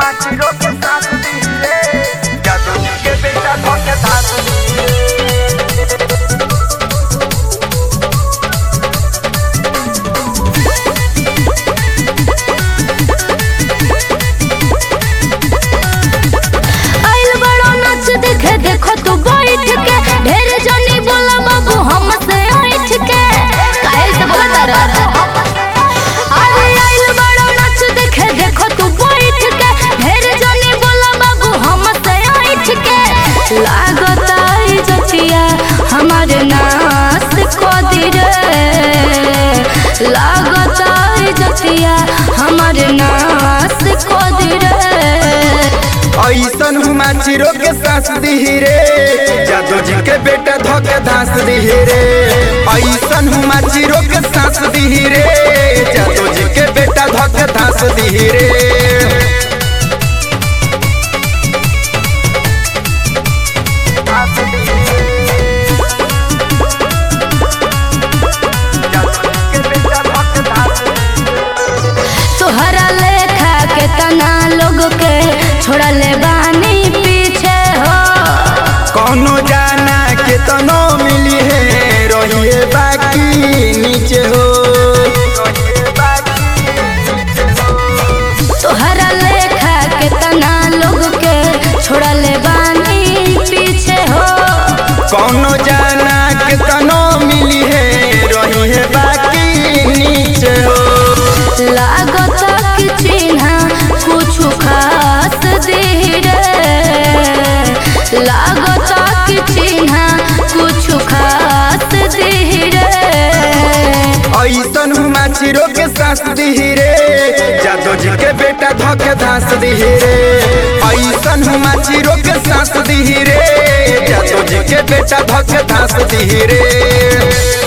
माचिरो के साथ दिए जादू जी के बेटा धोके धास दिए आइल बड़ो नाच देखे देखो तू बैठ के ढेर जनी बोला बाबू हमसे ऐठ के काहे से बोला तारा अरे आइल बड़ो नाच देखे देखो तू बैठ के ढेर जनी बोला बाबू हमसे ऐठ के लागत आई जतिया हमारे नास को दी रे लागत आई जतिया हमारे नास को दी रे ऐसन हुमा चिरो के सास दिही रे जादू जी के बेटा धोके धास दिही रे ऐसन हुमा चिरो के सास दिही रे जादू जी के बेटा धोके धास दिही रे तोहरा लेखा के तना लोग के छोड़ले बानी पीछे हो कौनो जाना के तनो मिली है रहिए बाकी नीचे हो तोहरा लेखा के तना लोग के छोड़ले बानी पीछे हो कौनो जाना के तनो मिली है रहिए बाकी नीचे हो लागत कि चिन्ह कुछ खास दे रे लागत कि चिन्ह कुछ खास दे रे ऐसन हुमा चिरो के सास दिही रे जादू जी के बेटा धोके धास दिही रे ऐसन हुमा चिरो के सास दिही रे जादू जी के बेटा धोके धास दिही रे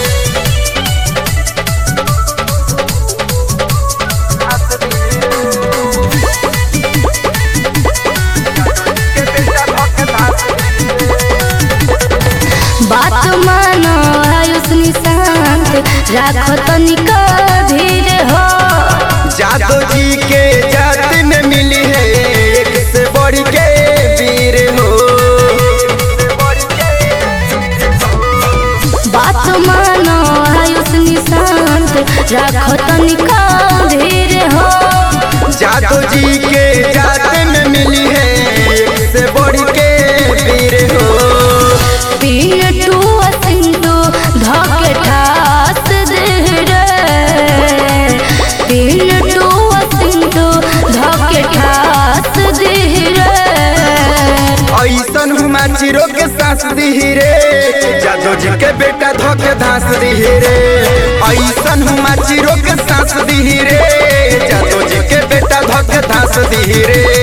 बात मानो आयुष निशांत राखो तनिका धीर हो जादू जी के जात में मिली है एक से बढ़ के वीर हो बात मानो आयुष निशांत राखो तनिका धीर हो जादू जी के जात में मिली है एक से बढ़ के वीर हो तीन टू सिंधु धके ठास दे रे तीन टू सिंधु धके ठास दे रे ऐसन हुमा चिरो के सास दिही रे जादू जी के बेटा धोके धास दिही रे ऐसन हुमा चिरो के सास दिही रे जादू जी के बेटा धोके धास दिही रे